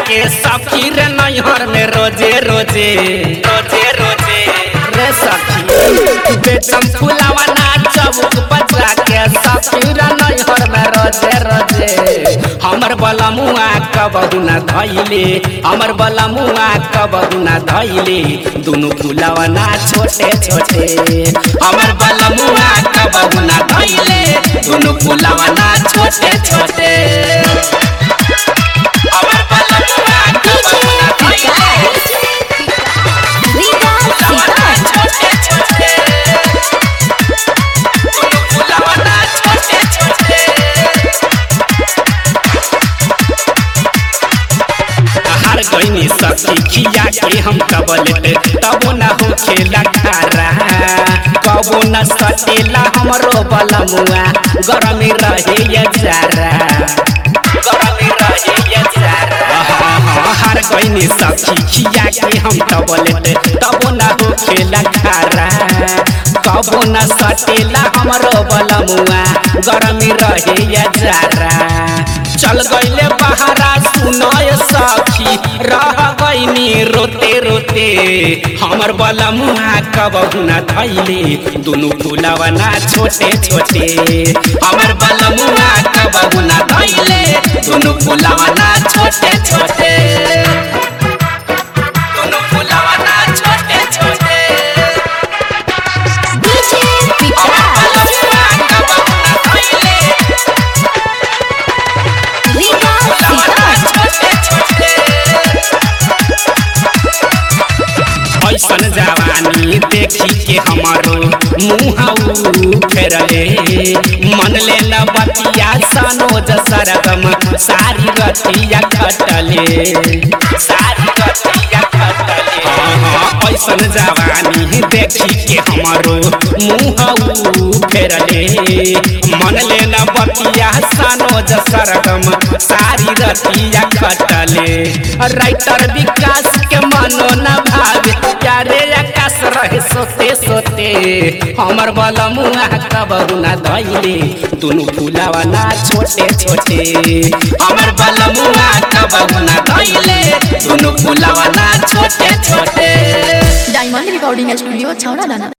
के सखी रे नैहर में रोजे रोजे रोजे रोजे रे सखी बेचम फुलावा ना चौक बजा के सखी रे नैहर में रोजे रोजे हमर बलमुआ कबहू ना धैले हमर बलमुआ कबहू ना धैले दुनु फुलावा ना छोटे छोटे हमर बलमुआ कबहू ना धैले दुनु फुलावा ना छोटे छोटे हमर बलमुआ कबहू ना धैले फुलावा ना छोटे छोटे दुनु फुलावा ना छोटे छोटे हर गईनी सखी खिया के हम कबलेट तबो न हो खेला खारा कबो न सटेला हमरो बलमुआ गरमी रहे ये जारा गरमी रहे ये जारा हर गईनी सखी खिया के हम कबलेट तबो न हो खेला खारा कबो न सटेला हमरो बलमुआ गरमी रहे ये जारा चल गईले बहारा सुनय सखी रह गईनी रोते रोते हमर बलमुआ कबहू न धैले दुनु फुलावा ना छोटे छोटे हमर बलमुआ कबहू न धैले दुनु फुलावा ना छोटे छोटे दुनु फुलावा ना छोटे छोटे हमर बलमुआ कबहू न धैले ऐसन जवानी देखी के हमारो मुहाऊ फेरले मन ले बतिया सनोज सरगम सारी रतिया खटले सारी रतिया खटले हाँ, हाँ, ऐसन जवानी देखी के हमारो मुहाऊ फेरले मन ले बतिया सनोज सरगम सारी रतिया खटले राइटर विकास के मनो न भावे यारे आकाश रहे सोते सोते हमर बलमुआ कबहू ना धैले दुनु फुलावा ना छोटे छोटे हमर बलमुआ कबहू ना धैले दुनु फुलावा ना छोटे छोटे डायमंड रिकॉर्डिंग स्टूडियो छौड़ा दाना